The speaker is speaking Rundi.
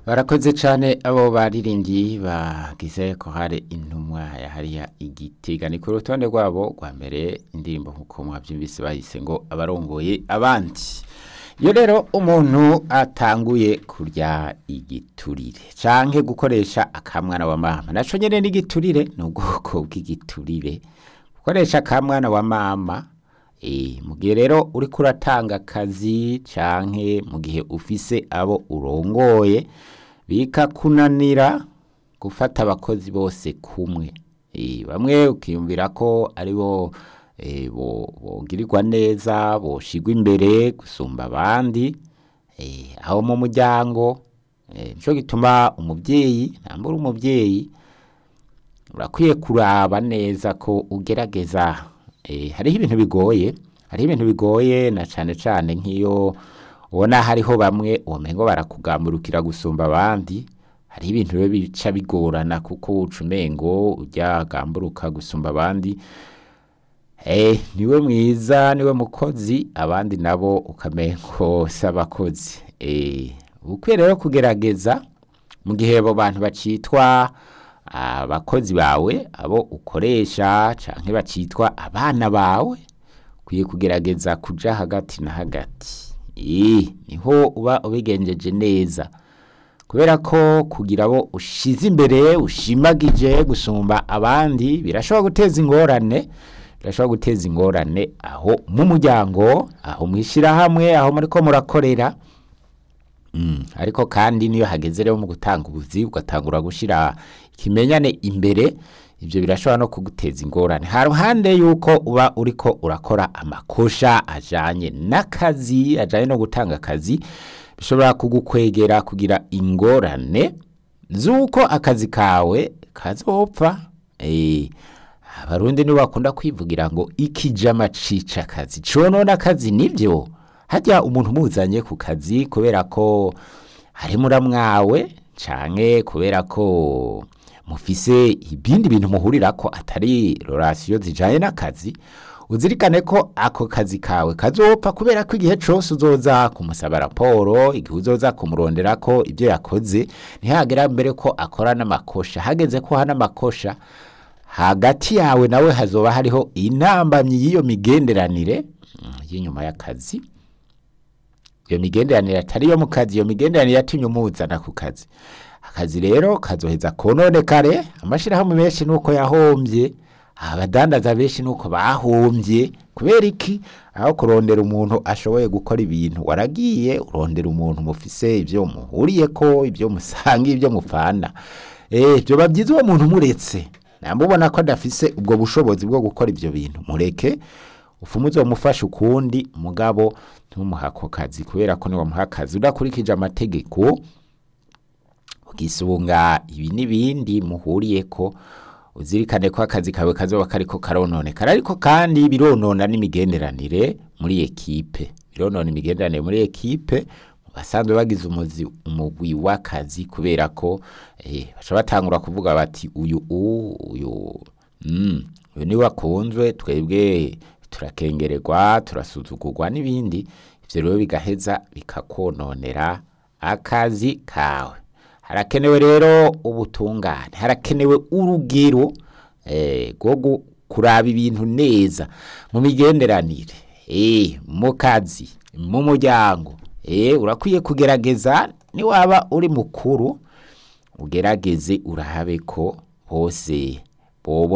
barakoze cyane abo baririmbyi bagize ko hari intumwa ya hariya igitega ni ku rutonde rwabo rwa mbere indirimbo nk'uko mwabyumvise bahise ngo abarongoye abandi iyo rero umuntu atanguye kurya igiturire canke gukoresha akamwana wa mama naco nyene n'igiturire ni ubwoko bw'igiturire gukoresha akamwana wa mama e, mu gihe rero uriko uratanga akazi canke mu gihe ufise abo urongoye bikakunanira gufata abakozi bose kumwe e, bamwe ukiyumvira ko ari bo e, bo bogirirwa neza boshigwa imbere gusumba abandi e, aho mu muryango e, nico gituma umuvyeyi ntambura umuvyeyi urakwiye kuraba neza ko ugerageza e, hariho ibintu bigoye hariho ibintu bigoye na cane cane nk'iyo ubona hariho bamwe womengo barakugamburukira gusumba abandi hariho ibintu rero bica bigorana kuko uca umengo ujya gamburuka gusumba abandi Eh, niwe mwiza niwe mukozi abandi nabo ukamengo si abakozi eh, ukwiye rero kugerageza mu gihe abo bantu bacitwa abakozi bawe abo ukoresha canke bacitwa abana bawe ukwiye kugerageza kuja hagati na hagati eh, niho uba ubigenjeje neza kubera ko kugira abo ushize imbere ushimagije gusumba abandi birashobora guteza ingorane birashobora guteza ingorane aho mu muryango aho mwishirahamwe aho muriko murakorera mm. ariko kandi niyo hageze rero mu gutanga ubuzi ugatangura gushira ikimenyane imbere ivyo birashobora no kuguteza ingorane ha ruhande yuko uba uriko urakora amakosha ajanye n'akazi ajanye no gutanga akazi bishobora kugukwegera kugira ingorane z'uko akazi kawe kazopfa eh abarundi nibo bakunda kwivugira ngo ikijama cica akazi conona akazi nivyo hajya umuntu muzanye ku kazi kubera ko hari muramwawe canke kubera ko mufise ibindi bintu muhurirako atari relation zijanye n'akazi uzirikane ko ako kazi kawe kazopfa kubera ko igihe cose uzoza kumusaba raporo igihe uzoza kumuronderako ibyo yakoze ntihagera mbere ko akora n'amakosha hageze ko hana amakosha hagati yawe nawe hazoba hariho intambamyi y'iyo migenderanire mm, y'inyuma y'akazi iyo migenderanire atari iyo mu kazi iyo migenderanire yatumye umuzana ku kazi akazi rero kazoheza kononekare amashirahamwe menshi nuko yahombye abadandaza benshi nuko bahombye kubera iki aho kurondera umuntu ashoboye gukora ibintu waragiye urondera umuntu mufise ibyo muhuriyeko ibyo musanga ibyo mupfana eh byoba byiza uwo muntu muretse namubona ko adafise ubwo bushobozi bwo gukora ivyo bintu mureke ufumuze umufasha ukundi mugabo ntumuhako kazi kubera ko niwe muha akazi udakurikije amategeko ugisunga ibi n'ibindi muhuriyeko uzirikane ko akazi kawe kazoba kariko karononekara ariko kandi bironona n'imigenderanire muri ekipe bironona imigenderanire muri ekipe basanzwe bagize umuzi umugwi w'akazi kubera ko eh baca batangura kuvuga bati uyu u uyu mm uyu ni wakunzwe twebwe turakengererwa turasuzugurwa n'ibindi ivyo rero bigaheza bikakononera akazi kawe harakenewe rero ubutungane harakenewe urugero eh rwo kuraba ibintu neza mu migenderanire eh mu kazi mu muryango eh urakwiye kugerageza ni waba uri mukuru ugerageze urahabe ko bose bobo